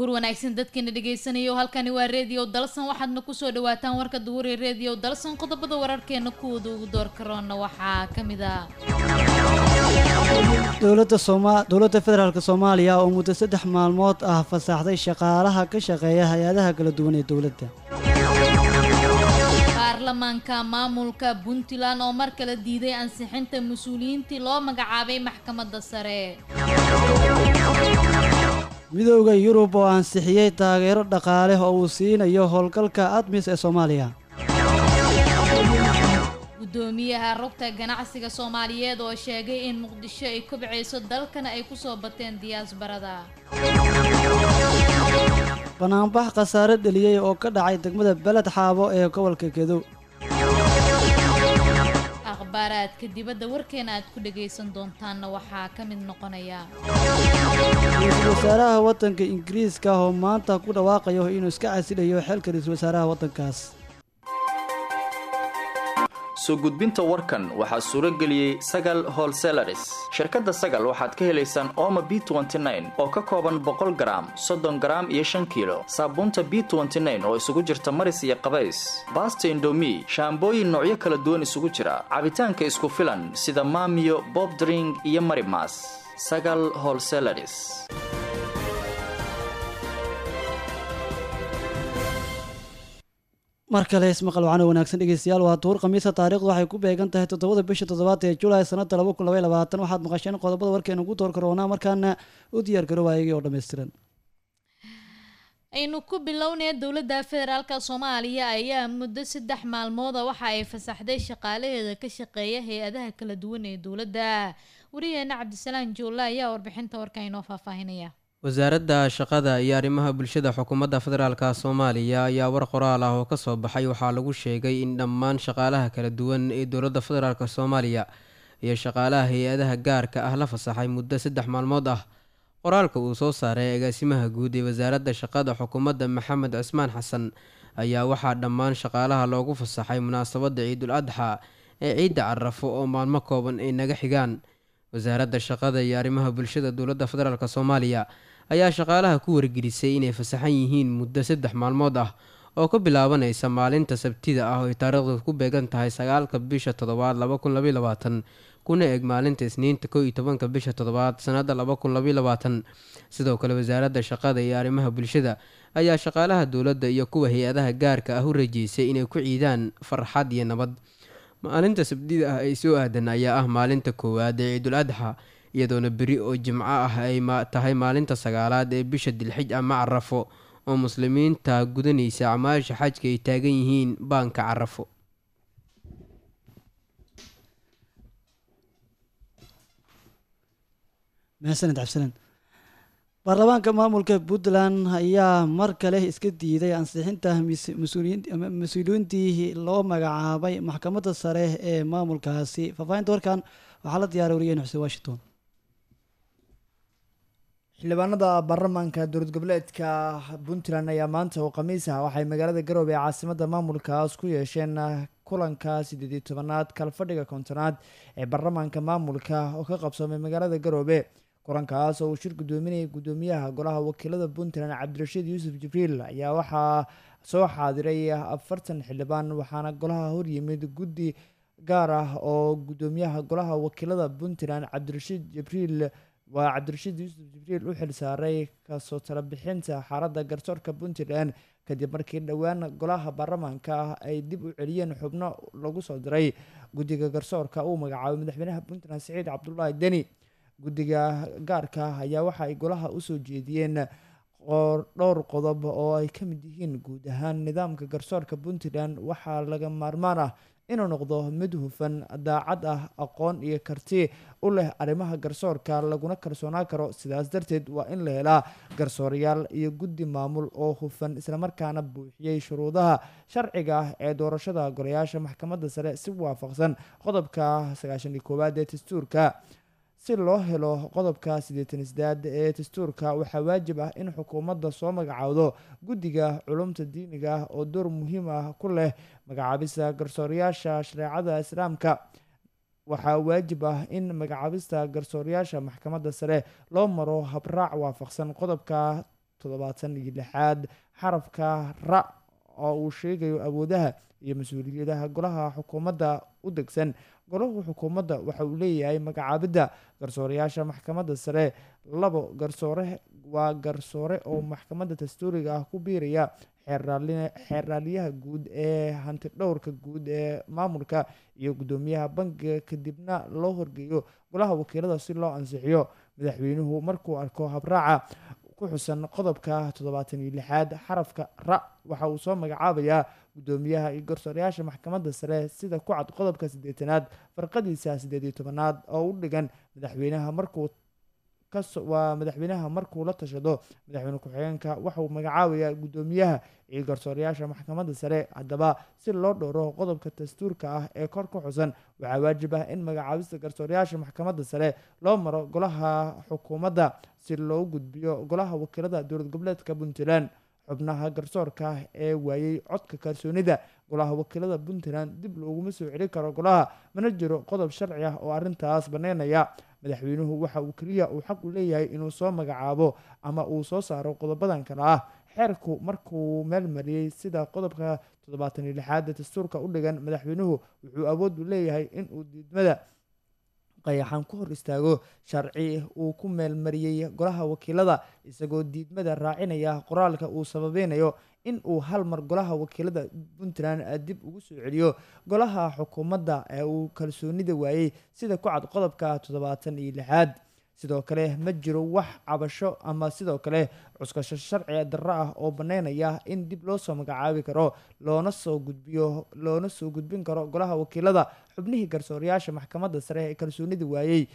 duhur wanaagsan dadkeena dhegaysanaya halkani waa reediyo dalsan waxaadna kusoo dhawaataan warka duhur ee reediyo dalsan qodobada wararkeena kuwooda ugu door karoona waxaa ka mid a dowladda sooma dowladda federaalk soomaaliya oo muddo saddex maalmood ah fasaxday shaqaalaha ka shaqeeya hay-adaha kala duwan ee dowladda baarlamaanka maamulka puntland oo mar kale diiday ansixinta mas-uuliyiintii loo magacaabay maxkamadda sare midooda yurub oo ansixiyey taageero dhaqaale oo uu siinayo howlgalka admis ee soomaaliya gudoomiyaha rugta ganacsiga soomaaliyeed oo sheegay in muqdisho ay kobcayso dalkana ay kusoo bateen diyaasbarada banaanbax khasaare dheliyey oo ka dhacay degmada beled xaabo ee gobolka gedow akhbaaraadka dibadda warkeena aad ku dhagaysan doontaanna waxaa ka mid noqonaya ra-iisul wasaaraha waddanka ingiriiska oo maanta ku dhawaaqayo inuu iska casilayo xilka ra-iisul wasaaraha waddankaas soo gudbinta warkan waxaa suuro geliyey sagal holselaris shirkadda sagal waxaad ka helaysaan ooma b oo ka kooban boqol garaam soddon garaam iyo shan kiilo saabuunta b oo isugu jirta maris iyo qabays baasta indomi shaambooyin noocyo kala duwan isugu jira cabitaanka isku filan sida maamiyo bobdring iyo marimas sagal holselaris mar kale ismaqal wacana wanaagsan dhegeystayaal waa duur khamiisa taarikhdu waxay ku beegan tahay toddobada bisha toddobaad ee julaay sanada laba kun labay labaatan waxaad maqasheen qodobada warkeena ugu door karoonaa markaana u diyaar garo waayagii oo dhammaystiran aynu ku bilownaya dowladda federaalka soomaaliya ayaa muddo saddex maalmooda waxa ay fasaxday shaqaalaheeda ka shaqeeya hay-adaha kala duwan ee dowladda wariyaheena cabdisalaan joolla ayaa warbixinta warka inoo faahfaahinaya wasaaradda shaqada iyo arrimaha bulshada xukuumadda federaalka soomaaliya ayaa war qoraal ah oo kasoo baxay waxaa lagu sheegay in dhammaan shaqaalaha kala duwan ee dowladda federaalk soomaaliya iyo shaqaalaha hay-adaha gaarka ah la fasaxay muddo saddex maalmood ah qoraalka uu soo saaray agaasimaha guud ee wasaaradda shaqada xukuumadda maxamed cismaan xasan ayaa waxaa dhammaan shaqaalaha loogu fasaxay munaasabadda ciidul adxa ee ciidda carafo oo maalmo kooban ay naga xigaan wasaaradda shaqada iyo arrimaha bulshada dowladda federaalk soomaaliya ayaa shaqaalaha ku wargelisay inay fasaxan yihiin muddo saddex maalmood ah oo ka bilaabanaysa maalinta sabtida ah oo ay taariikhdu ku beegan tahay sagaalka bisha toddobaad laba kun labaiy labaatan kuna eg maalinta isniinta kow iyo tobanka bisha toddobaad sanada laba kun labaiy labaatan sidoo kale wasaaradda shaqada iyo arrimaha bulshada ayaa shaqaalaha dowladda iyo kuwa hay-adaha gaarka ah u rajeysay inay ku ciidaan farxad iyo nabad maalinta sabtida ah ay soo aadan ayaa ah maalinta koowaad ee ciidul adxa iyadoona beri oo jimco ah ay tahay maalinta sagaalaad ee bisha dilxij ama carafo oo muslimiinta gudanaysa acmaasha xajka ay taagan yihiin baanka carafo mahadsaned cabdisalaan baarlamaanka maamulka puntland ayaa mar kale iska diiday ansixinta mas-uuliyiintii loo magacaabay maxkamadda sare ee maamulkaasi faahfaahinta warkan waxaa la diyaaray wariyeen xuseen washington xildhibaanada baarlamaanka dowlad goboleedka puntland ayaa maanta oo khamiis ah waxay magaalada garoobe ee caasimada maamulkaas ku yeesheen kulanka sideed iyo tobanaad kalfadhiga kontonaad ee baarlamaanka maamulka oo ka qabsoomay magaalada garoobe kulankaas oo uu shir gudoominayay gudoomiyaha golaha wakiilada puntland cabdirashiid yuusuf jibriil ayaa waxaa soo xaadiray afartan xildhibaan waxaana golaha horyimid guddi gaar ah oo gudoomiyaha golaha wakiilada puntland cabdirashiid jibriil waa cabdirashiid yuusuf jibriil u xilsaaray kasoo talabixinta xaaladda garsoorka puntland kadib markii dhowaan golaha baarlamaanka ah ay dib u celiyeen xubno lagu soo diray guddiga garsoorka uu magacaabay madaxweynaha puntland siciid cabdulaahi deni guddiga gaarka ah ayaa waxa ay golaha usoo jeediyeen dhowr qodob oo ay ka mid yihiin guud ahaan nidaamka garsoorka puntland waxaa laga maarmaan ah inuu noqdo mid hufan daacad ah aqoon iyo karti u leh arrimaha garsoorka laguna kalsoonaan karo sidaas darteed waa in la helaa garsoorayaal iyo guddi maamul oo hufan islamarkaana buuxiyey shuruudaha sharciga ah ee doorashada golayaasha maxkamadda sare si waafaqsan qodobka sagaashan iyo koowaad ee dastuurka si loo helo qodobka siddeetan isdaad ee dastuurka waxaa waajib ah in xukuumadda soo magacaawdo guddiga culumta diiniga ah oo door muhiim ah ku leh magacaabista garsoorayaasha shareecada islaamka waxaa waajib ah in magacaabista garsoorayaasha maxkamadda sare loo maro habraac waafaqsan qodobka toddobaatan iyo lixaad xarafka ra oo uu sheegayo awoodaha iyo mas-uuliyadaha golaha xukuumadda u degsan golahu xukuumadda waxa uu leeyahay magacaabidda garsoorayaasha maxkamadda sare labo garsoore waa garsoore oo maxkamadda dastuuriga ah ku biiraya xeerraaliyaha guud ee hanti dhowrka guud ee maamulka iyo guddoomiyaha bankiga kadibna loo horgeeyo golaha wakiilada si loo ansixiyo madaxweynuhu markuu arko habraaca ku xusan qodobka toddobaatan iyo lixaad xarafka ra waxa uu soo magacaabayaa guddoomiyaha iyo garsoorayaasha maxkamadda sare sida ku cad qodobka siddeetanaad farqadiisa siddeed iyo tobanaad oo u dhigan madaxweynaha markuu waa madaxweynaha markuu la tashado madaxweyne ku-xigeenka waxauu magacaabayaa guddoomiyaha iyo garsoorayaasha maxkamadda sare haddaba si loo dhowro qodobka dastuurka ah ee kor ku xusan waxaa waajib ah in magacaabista garsoorayaasha maxkamadda sare loo maro golaha xukuumadda si loo gudbiyo golaha wakiilada dowlad goboleedka puntland xubnaha garsoorka ee waayey codka kalsoonida golaha wakiilada puntland dib looguma soo celin karo golaha mana jiro qodob sharci ah oo arrintaas baneynaya madaxweynuhu waxa uu keliya uu xaq u leeyahay inuu soo magacaabo ama uu soo saaro qodobadan kale ah xeerku markuu meel mariyey sida qodobka toddobaatan iyo lixaad dastuurka u dhigan madaxweynuhu wuxuu awood u leeyahay inuu diidmada qayaxan ku hor istaago sharci uu ku meelmariyey golaha wakiilada isagoo diidmada raacinaya qoraalka uu sababeynayo in uu hal mar golaha wakiilada puntland dib ugu soo celiyo golaha xukuumadda ee uu kalsoonida waayey sida ku cad qodobka toddobaatan iyo lixaad sidoo kale ma jiro wax cabasho ama sidoo kale cuskasho sharci darro ah oo baneynaya in dib loo soo magacaabi karo loona soo gudbiyo loona soo gudbin karo golaha wakiilada xubnihii garsoorayaasha maxkamadda sare ee kalsoonida waayey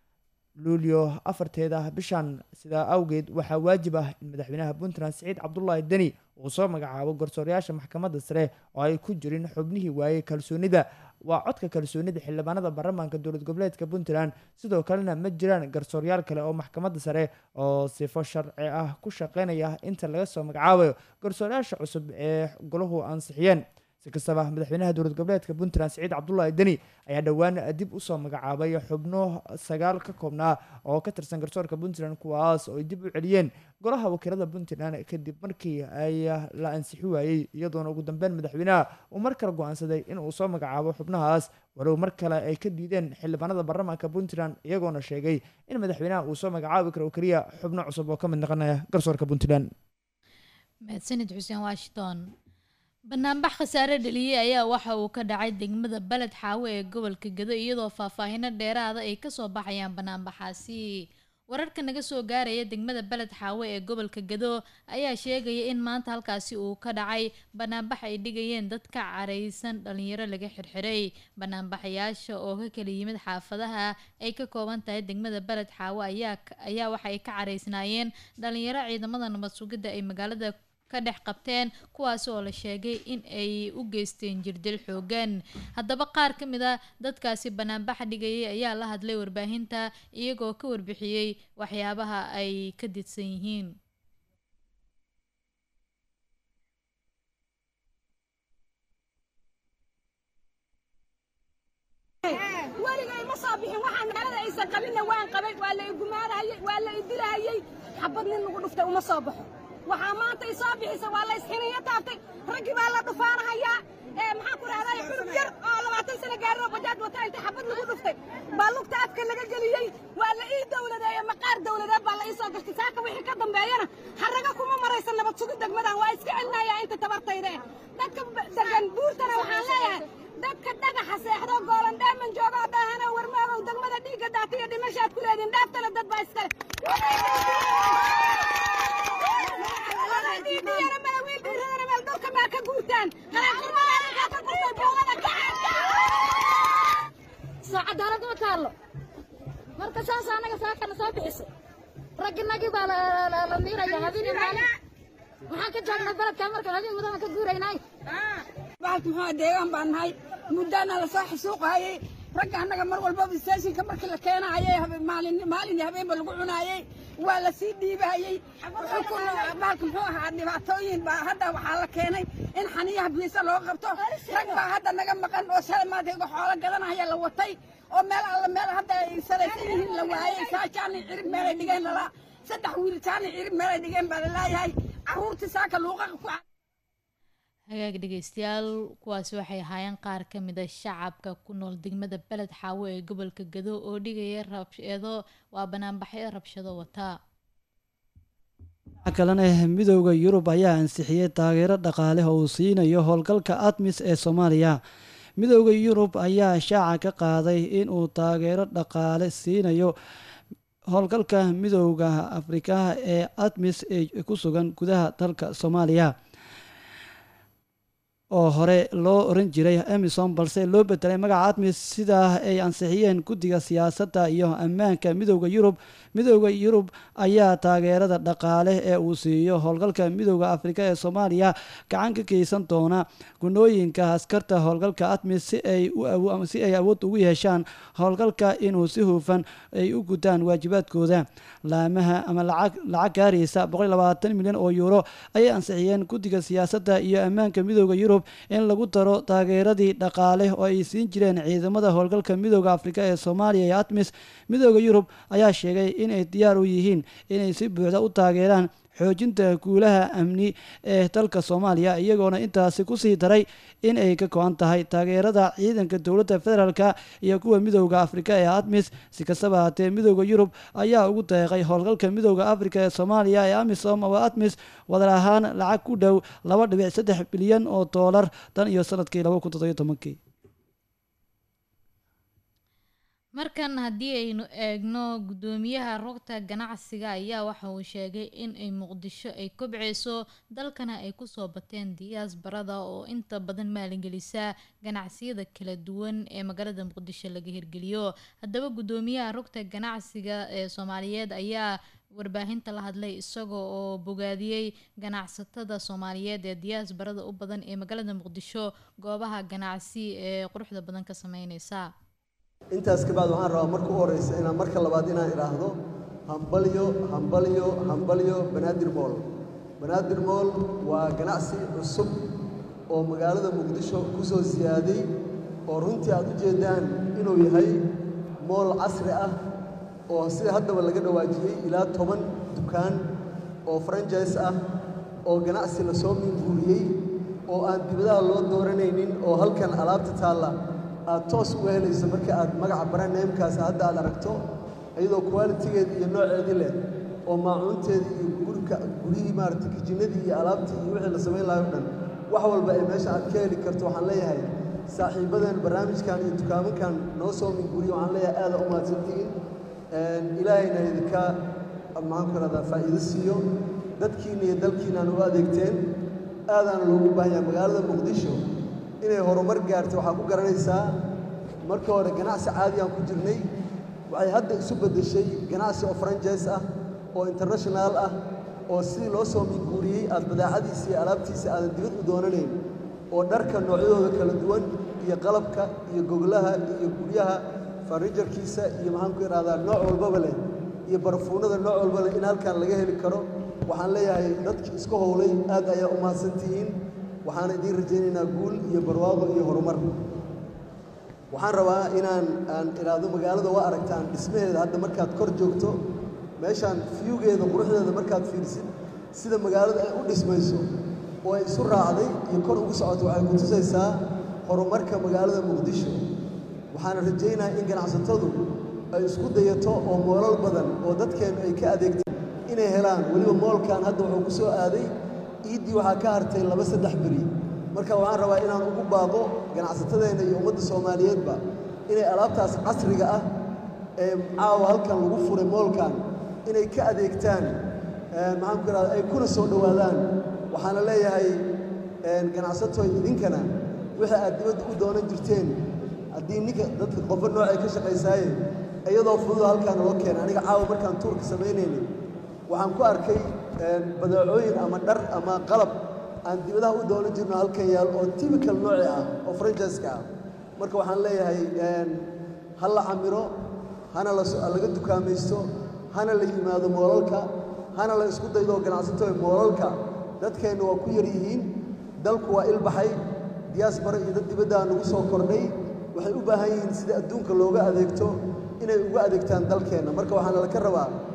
luulyo afarteeda bishan sidaa awgeed waxaa waajib ah in madaxweynaha puntland siciid cabdulaahi deni uu soo magacaabo garsoorayaasha maxkamadda sare oo ay ku jirin xubnihii waayey kalsoonida waa codka kalsoonida xildhibaanada baarlamaanka dowlad goboleedka puntland sidoo kalena ma jiraan garsooryaal kale oo maxkamadda sare oo sifo sharci ah ku shaqeynaya inta laga soo magacaabayo garsoorayaasha cusub ee golahu ansixiyeen si kastaba madaxweynaha dowlad goboleedka puntland siciid cabdulaahi deni ayaa dhowaan dib usoo magacaabay xubno sagaal ka koobnaa oo ka tirsan garsoorka puntland kuwaas oo ay dib u celiyeen golaha wakiilada puntland kadib markii ay la ansixi waayey iyadoona ugu dambeyn madaxweynaha uu mar kale go-aansaday in uu soo magacaabo xubnahaas walow mar kale ay ka diideen xildhibaanada baarlamaanka puntland iyagoona sheegay in madaxweynaha uu soo magacaabi karo oo keliya xubno cusub oo ka mid noqonaya garsoorka puntland mahadsanid xuseen washington banaanbax khasaare dheliyey ayaa waxa uu ka dhacay degmada baled xaawe ee gobolka gado iyadoo faahfaahino dheeraada ay kasoo baxayaan banaanbaxaasi wararka naga soo gaaraya degmada beled xaawe ee gobolka gado ayaa sheegaya in maanta halkaasi uu ka dhacay banaanbax ay dhigayeen dad ka caraysan dhalinyaro laga xirxiray banaanbaxayaasha oo ka kala yimid xaafadaha ay ka kooban tahay degmada beled xaawe ayaa ayaa waxa ay ka caraysnaayeen dhalinyaro ciidamada nabad sugidda ay magaalada ka dhex qabteen kuwaas oo la sheegay in ay u geysteen jirdil xoogan haddaba qaar ka mid a dadkaasi banaanbaxa dhigayay ayaa la hadlay warbaahinta iyagoo ka warbixiyey waxyaabaha ay ka didsan yihiin weligay ma soo bixin waxaa magaalada aysan qabinna waan qabay waa la igumaanahayey waa la idilahayey xabad nin lagu dhuftay uma soo baxo waxaa maanta i soo bixisa waa la isxiniyo taabtay raggii baa la dhufaanahayaa maxaan ku rahday xulub yar oo labaatan sano gaarin oo bajaaj wata inta xabad lagu dhuftay baa lugta afka laga geliyey waa la ii dowladeeye maqaar dowladeed baa la ii soo gartay saaka wixii ka dambeeyana haraga kuma maraysa nabad sugid degmadan waa iska celinayaa inta tabartayda eh dadka degan buurtana waxaan leeyahay dadka dhagaxa seexdo goolan dheeman jooga oo dhaahana warmaagow degmada dhiigga daata iyo dhimashaad ku leediin dhaaftale dad baa iskale dhiigiyana mala wiil dhiiradana meel dhulka maa ka guurtaan halaaqurmadaaninkaa ka gurtay buugada soo cadaalad ma taallo marka saas anaga saakana soo bixisay ragginagii baa la miiraya habeen iyo maalin maxaan ka joognaa beledka markaan habeen mudan ka guuraynay bahalka muxuu deegaan baan nahay muddaana la soo xasuuqaayey ragga annaga mar walbaba istaashinka markii la keenaayay maalin maalin iyo habeenba lagu cunaayey waa la sii dhiibaayey bahalka muxuu ahaa dhibaatooyin baa hadda waxaa la keenay in xaniyaha biisa loo qabto rag baa hadda naga maqan oo shalay maanta iga xoolo gadanaya la watay oo meel alla meel hadda ay salaysan yihiin la waayey saajaan cirib meelay dhigeen lala saddex wiil jaani cirib meelay dhigeen baa la leeyahay carruurtii saaka luuqaqa ku hagaag dhegeystayaal kuwaasi waxay ahaayeen qaar ka mid a shacabka ku nool degmada beled xaawo ee gobolka gado oo dhigaya rabsheedo waa banaanbaxyo rabshado wataa dhinaca kalena midooda yurub ayaa ansixiyey taageero dhaqaale oo uu siinayo howlgalka admis ee soomaaliya midooda yurub ayaa shaaca ka qaaday inuu taageero dhaqaale siinayo howlgalka midooda afrika ee admis ee ku sugan gudaha dalka soomaaliya oo hore loo oran jiray emison balse loo bedelay magaca admis sidaa ay ansixiyeen guddiga siyaasadda iyo ammaanka midooda yurub midooda yurub ayaa taageerada dhaqaale ee uu siiyo howlgalka midooda afrika ee soomaaliya gacan ka geysan doona gunooyinka askarta howlgalka admis si ay si ay awood ugu yeeshaan howlgalka inuu si hufan ay u gutaan waajibaadkooda laamaha ama lacag lacag gaaraysa milyan oo yuuro ayay ansixiyeen guddiga siyaasadda iyo ammaanka midooda yurub in lagu daro taageeradii dhaqaale oo ay siin jireen ciidamada howlgalka midooda afrika ee soomaaliya iyo admis midooda yurub ayaa sheegay inay diyaar u yihiin inay si buuxda u taageeraan xoojinta guulaha amni ee dalka soomaaliya iyagoona intaasi kusii daray in ay ka go-an tahay taageerada ciidanka dowladda federaalka iyo kuwa midooda afrika ee admis si kastaba haatee midooda yurub ayaa ugu deeqay howlgalka midooda afrika ee soomaaliya ee amisom oo admis wadar ahaan lacag ku dhow laba dhibic saddex bilyan oo doolar tan iyo sanadkii laba kun toddobiyo tobankii markan haddii aynu eegno guddoomiyaha rogta ganacsiga ayaa waxa uu sheegay in ay muqdisho ay kobceyso dalkana ay kusoo bateen diyaasbarada oo inta badan maalingelisa ganacsiyada kala duwan ee magaalada muqdisho laga hirgeliyo haddaba guddoomiyaha rogta ganacsiga ee soomaaliyeed ayaa warbaahinta la hadlay isagoo oo bogaadiyey ganacsatada soomaaliyeed ee diyaasbarada u badan ee magaalada muqdisho goobaha ganacsi ee quruxda badan ka sameyneysa intaas kabacd waxaan rabaa marka u horeysa inaan marka labaad inaan idhaahdo hambalyo hambalyo hambalyo banaadir mool banaadir mool waa ganacsi cusub oo magaalada muqdisho ku soo siyaaday oo runtii aad u jeeddaan inuu yahay mool casri ah oo sida haddaba laga dhawaajiyey ilaa toban dukaan oo franjise ah oo ganacsi la soo minguuriyey oo aan dibadaha loo dooranaynin oo halkan alaabta taalla aad toos uga helayso marka aad magaca baraneemkaas hadda aad aragto iyadoo qualitigeeda iyo nooceedii leh oo maacuunteedii iyo gurka guryihii maaragtay kijinadii iyo alaabtii iyo wixii la samayn lahayo dhan wax walba ee meesha aad ka heli karto waxaan leeyahay saaxiibadan barnaamijkan iyo dukaamankan noo soo minguriya waxaan leeyahay aada u mahadsantihiin ilaahayna idinka maxaan ku rahdaa faa'iido siiyo dadkiina iyo dalkiinaan u adeegteen aadaana loogu baahan yahay magaalada muqdisho inay horumar gaartay waxaa ku garanaysaa marka hore ganacsi caadiyaan ku jirnay waxay hadda isu beddeshay ganacsi oo franjise ah oo international ah oo sidii loo soo minguuriyey aad badeecadiisa iyo alaabtiisa aadan dibad u doonanayn oo dharka noocyadooda kala duwan iyo qalabka iyo goglaha iyo guryaha farnijarkiisa iyo maxaan ku idhahdaa nooc walbaba leh iyo barfuunada nooc walba leh in halkan laga heli karo waxaan leeyahay dadkii iska howlay aad ayaa u mahadsantihiin waxaana idiin rajaynaynaa guul iyo barwaaqo iyo horumar waxaan rabaa inaan aan idhaahdo magaalada waa aragtaan dhismaheeda hadda markaad kor joogto meeshaan fiyugeeda quruxdeeda markaad fiirsid sida magaalada ay u dhismayso oo ay isu raacday iyo kor ugu socoto waxay ku tusaysaa horumarka magaalada muqdisho waxaana rajaynayaa in ganacsatadu ay isku dayato oo moolal badan oo dadkeennu ay ka adeegtaan inay helaan weliba moolkan hadda wuxuu ku soo aaday iiddii waxaa ka hartay laba saddex beri marka waxaan rabaa inaan ugu baaqo ganacsatadeenna iyo ummadda soomaaliyeedba inay alaabtaas casriga ah ee caawa halkan lagu furay moolkan inay ka adeegtaan maxaan ku ihahda ay kuna soo dhowaadaan waxaana leeyahay ganacsatoy idinkana wixii aad dibadda u doonan jirteen haddii ninka dadka qofo noocay ka shaqaysaaye iyadoo fududa halkaan loo keenay aniga caawa markaan tuurka samaynaynay waxaan ku arkay badeecooyin ama dhar ama qalab aan dibadaha u doonan jirno halkan yaal oo typical nooci ah oo franjiska ah marka waxaan leeyahay ha la camiro hana laga dukaamaysto hana la yimaado moolalka hana la isku daydo ganacsato moolalka dadkeenna waa ku yar yihiin dalku waa ilbaxay diyaasbara iyo dad dibaddaa nagu soo kordhay waxay u baahan yihiin sida adduunka looga adeegto inay ugu adeegtaan dalkeenna marka waxaana laka rabaa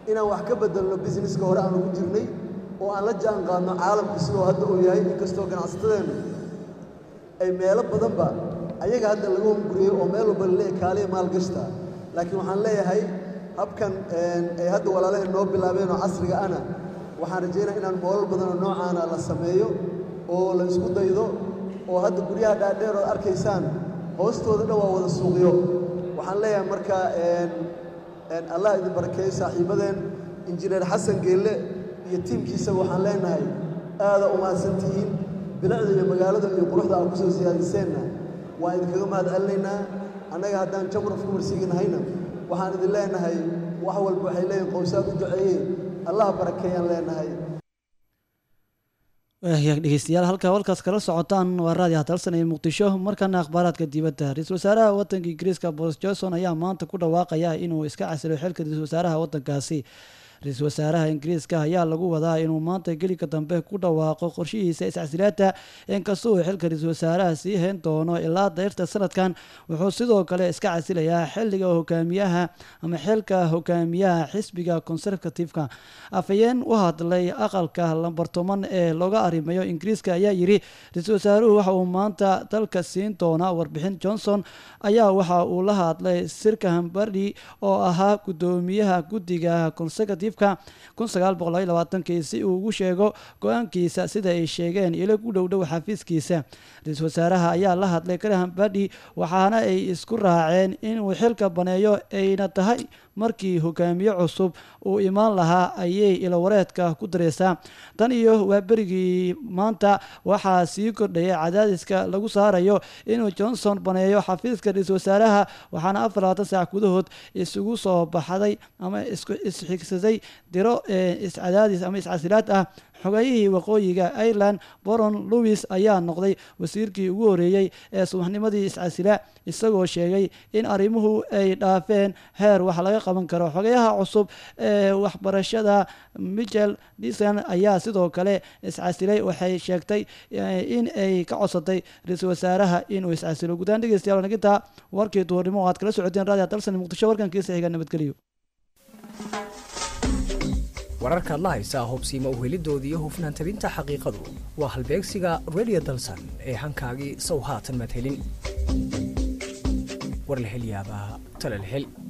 inaan wax ka bedelno businesska hore aan ugu jirnay oo aan la jaan qaadno caalamka sidoo hadda uu yahay inkastoo ganacsatadeennu ay meelo badanba ayaga hadda laga hunguriyey oo meel walba laleeya kaaliya maalgashta laakiin waxaan leeyahay habkan ay hadda walaalaheen noo bilaabeen oo casriga ana waxaan rajaynaya inaan moolal badan oo noocaana la sameeyo oo la isku daydo oo hadda guryaha dhaadheer ood arkaysaan hoostooda dhan waa wada suuqyo waxaan leeyahay marka allah idin barakeeyo saaxiibadeen injineer xasan geelle iyo tiimkiisaba waxaan leenahay aada u mahadsantihiin bilicda iyo magaalada iyo quruxda aad ku soo siyaadiseenna waan idinkaga mahad celinaynaa annaga haddaan jamraf ku marsiiginahayna waxaan idin leenahay wax walba waxay leeyihin qowsaad u duceeyeen allah barakeeyaan leenahay waahyaag dhegeystayaal halkaa walkaas kala socotaan waa raadi hadalsan ee muqdisho markana akhbaaraadka dibadda ra-iisul wasaaraha waddanka ingiriiska boris johnson ayaa maanta ku dhawaaqaya inuu iska casilo xilka ra-isul wasaaraha waddankaasi ra-iisul wasaaraha ingiriiska ayaa lagu wadaa inuu maanta gelika dambe ku dhawaaqo qorshihiisa iscasilaada inkastoo uu xilka ra-iisul wasaaraha sii hayn doono ilaa dayrta sanadkan wuxuu sidoo kale iska casilayaa xiliga hogaamiyaha ama xilka hogaamiyaha xisbiga conservativeka afhayeen u hadlay aqalka lambartoman ee looga arrimayo ingiriiska ayaa yiri ra-iisul wasaaruhu waxa uu maanta dalka siin doonaa warbixin johnson ayaa waxa uu la hadlay sirka hambardi oo ahaa gudoomiyaha guddiga conservative si uu ugu sheego go-aankiisa sida ay sheegeen ilo ku dhowdhow xafiiskiisa ra-iisul wasaaraha ayaa la hadlay graham badi waxaana ay isku raaceen inuu xilka baneeyo ayna tahay markii hogaamiye cusub uu imaan lahaa ayay ilowareedka ku dareysaa tan iyo waa berigii maanta waxaa sii kordhaya cadaadiska lagu saarayo inuu johnson baneeyo xafiiska ra-iisul wasaaraha waxaana afar labaatan saac gudahood isugu soo baxday ama isxigsaday diro iscadaadis ama iscasilaad ah xogayihii waqooyiga ireland boron louis ayaa noqday wasiirkii ugu horeeyey ee subaxnimadii iscasila isagoo sheegay in arrimuhu ay dhaafeen heer wax laga qaban karo xogayaha cusub ee waxbarashada michel dison ayaa sidoo kale iscasilay waxay sheegtay in ay ka codsatay ra-iisul wasaaraha inuu iscasilo guddaan dhegeystayaal naginta warkii duhurnimo oo aad kala socoteen raadiyo dalsan muqdisho warkankiisa xiga nabadgeliyo wararkaad la haysaa hubsiima uhelidooda iyo hufnaan tabinta xaqiiqadu waa halbeegsiga redio dalsan ee hankaagii sow haatan madhelin war la hel yaabaa tale la hel